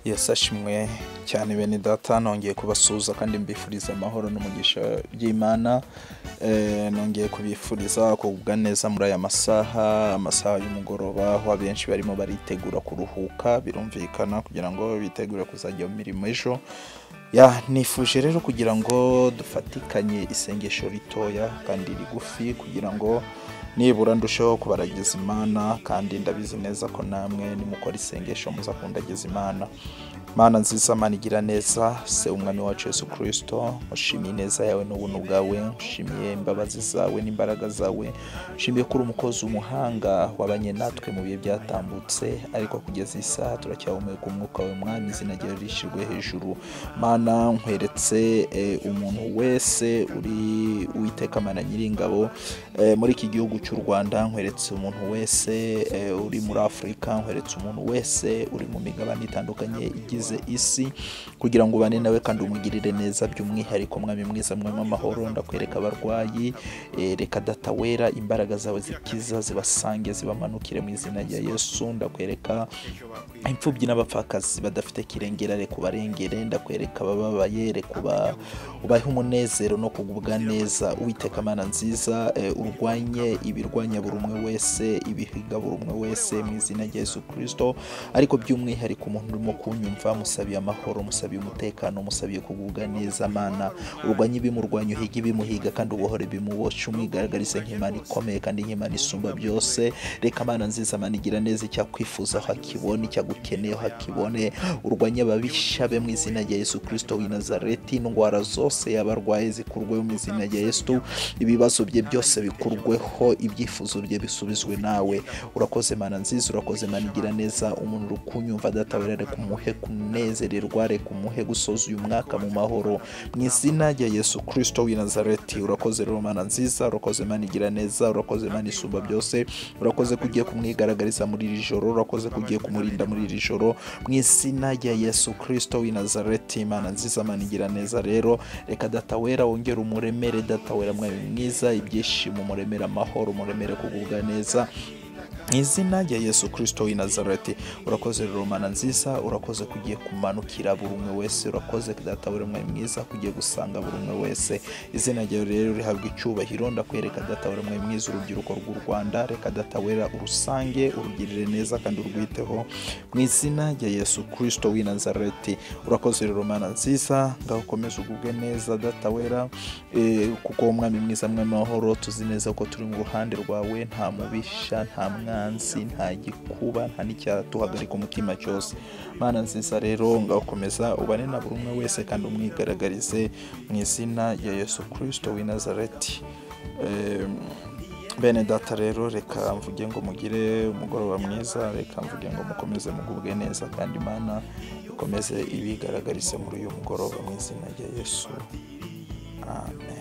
yasashimwe cyane bene data nongeye kubasuhuza kandi mbifuriza amahoro n'umugisha by'imana Eh, nongeye kubifuriza kugubwa neza muri aya masaha amasaha y'umugoroba aho abenshi barimo baritegura kuruhuka birumvikana kugira ngo bitegure kuzajya mu mirimo ejo ya nifuje rero kugira ngo dufatikanye isengesho ritoya kandi rigufi kugira ngo nibura ndusheho kubaragiza imana kandi ndabizi neza ko namwe nimukora isengesho muzakundagiza imana mana nziza mana igira neza se umwami wacu yesu kirisito ushimiye ineza yawe n'ubuntu bwawe ushimiye imbabazi zawe n'imbaraga zawe ushimiye ko uri umukozi w'umuhanga wabanye natwe mu bihe byatambutse ariko kugeza iyi saha turacyahumeka umwuka wawe mwami izina ryawe rishyirwe hejuru mana nkweretse eh, umuntu wese uri uwiteka mana nyiringabo eh, muri iki gihugu cy'u rwanda nkweretse umuntu wese eh, uri muri afurika nkweretse umuntu wese uri mu migabane itandukanye igize isi kugira ngo ubane nawe kandi umugirire neza by'umwihariko mwami mwiza mwami amahoro ndakwereka abarwayi eh, reka data wera imbaraga zawe zikiza zibasange zibamanukire mu izina rya yesu ndakwereka imfubyi n'abapfakazi badafite kirengera reka ubarengere ndakwereka abababaye reka uba- ubahe umunezero no kugubwa neza uwiteka mana nziza eh, urwanye ibirwanya buri umwe wese ibihiga buri umwe wese mu izina rya yesu kirisito ariko by'umwihariko umuntu urimo kunyumva musabiye amahoro musabiye umutekano musabiye kugubwa neza mana urwanye ibimurwanya uhiga ibimuhiga kandi ubohore ibimuboshye umwigaragarize nk'imana ikomeye kandi nk'imana isumba byose reka mana nziza mana igira neza icyo akwifuza aho akibone icyo agukeneye aho akibone urwanye ababisha be mu izina rya yesu kirisito w'i nazareti indwara zose yaba arwaye zikurweho mu izina rya yesu ibibazo bye byose bikurweho ibyifuzo bye bisubizwe nawe urakoze mana nziza urakoze mana igira neza umuntu uri kunyumva datawe reka umuhe kunezererwa reka umuhe gusoza uyu mwaka mu mahoro mu izina rya yesu kirisito w'i nazareti urakoze rero mana nziza urakoze mana igira neza urakoze mana isumba byose urakoze ko ugiye kumwigaragariza muri iri joro urakoze ko ugiye kumurinda muri iri joro mu izina rya yesu kirisito w'i nazareti mana nziza mana igira neza rero reka data wera wongere umuremere data wera mwami mwiza ibyishimo umuremere amahoro umuremere kugubwa neza mu izina rya yesu kirisito w'i nazareti urakoze rero mana nziza urakoze ko ugiye kumanukira buri umwe wese urakoze data buri umwe mwiza ko ugiye gusanga buri umwe wese izina ryawe rero rihabwa icyubahiro ndakwereka data buri umwe mwiza urubyiruko rw'u rwanda reka data wera urusange urugirire neza kandi urwiteho mu izina rya yesu kirisito w'i nazareti urakoze rero mana nziza ngaho ukomeze ugubwe neza data wera Eh, kuko umwami mwiza mwami w'amahoro tuzi neza ko turi mu ruhande rwawe nta mubisha nta mwanzi nta gikuba nta n'icyatuhagarika umutima cyose mana nziza rero ngakomeza ubane na buri umwe wese kandi umwigaragarize mu izina rya yesu kirisito w'i nazareti Em, bene data rero reka mvuge ngo mugire umugoroba mwiza reka mvuge ngo mukomeze mugubwe neza kandi imana ikomeze ibigaragarize muri uyu mugoroba mu izina rya yesu amen